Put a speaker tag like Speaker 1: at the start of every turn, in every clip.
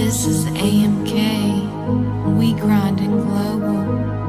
Speaker 1: This is AMK. We grinding global.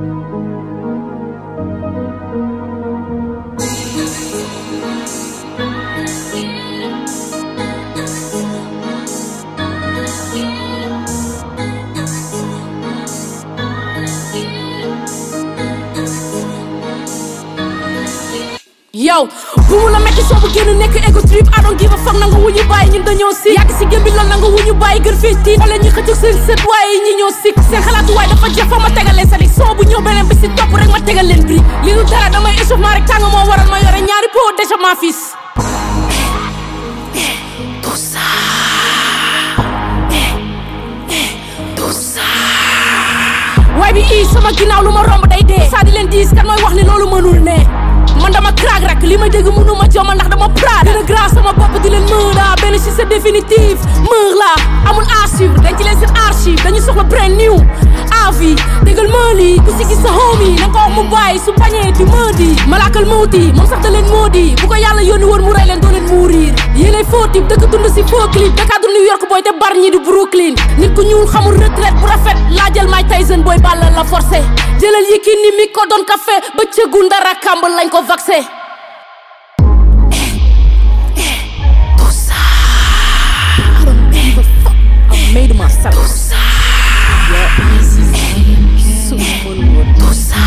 Speaker 2: yow bu mu la metti soo bu génn nekk ego trip I don't give a fuck nanga wu ñu bàyyi ñun dañoo si yàgg si gém bi lool nanga wu ñu bàyyi gën fii tiit wala ñu xëccu seen sët waaye ñi ñoo sikk seen xalaatu waaye dafa jeex fa ma tegal leen sali soo bu ñëw beneen bi si topp rek ma tegal leen bri li du dara damay échauffement rek tàng moo waral ma yore ñaari pot d'échauffement fils tout ça tout ça waaye bi ii sama ginnaaw lu ma romb day dee saa di leen diis kan mooy wax ni loolu mënul ne man dama crack rek li may dégg mënu ma joma ndax dama praat gën a grâce sama bopp di leen mën a benn ci c'est définitif mër la amul à suivre dañ ci leen seen archive dañu soxla brand new avis déggal ma lii ku si gis sa homie na nga ko wax mu bàyyi su bañee di mëdi malaakal mawti moom sax da leen moodi bu ko yàlla yónni woon mu rey leen doo leen mourir yéenay faux type dëkk dund si faux clip Dakar du New York booy te bar ñi di Brooklyn nit ku ñuul xamul retraite bu rafet laajal Mike Tyson booy bàlla la forcé jëlal Yékini mi ko doon café ba cëgu ndara kàmb lañ ko vaccé tout ça I don't give a fuck I made myself tout ça
Speaker 1: This is AMK.
Speaker 2: tout ça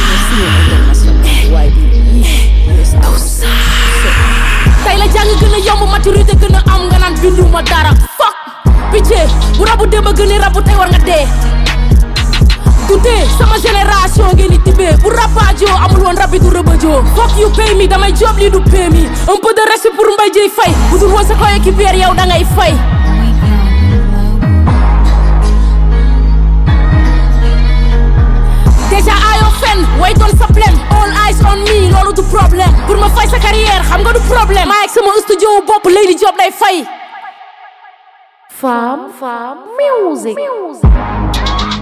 Speaker 2: tout ça tey la jàng gën a yomb maturité gën a am nga naan binduma dara fuck picce bu rabu démb a gën a rabu tey war nga dee tuute sama génération ngeen di tibbee bu rapaajoo amul woon rabi du rëbëjoo fuck you pay me damay job lii du pay me un peu de respect pour Mbaye Dieye Faye bu dul woon sa coéquipier yow da ngay fay
Speaker 1: We grinding global.
Speaker 2: déjà aayoo fen way doon sa plem all eyes on me loolu du problème pour ma fay sa carrière xam nga du problème maa ak sama studio bopp Lady Job day fay
Speaker 3: Femme, femme, music.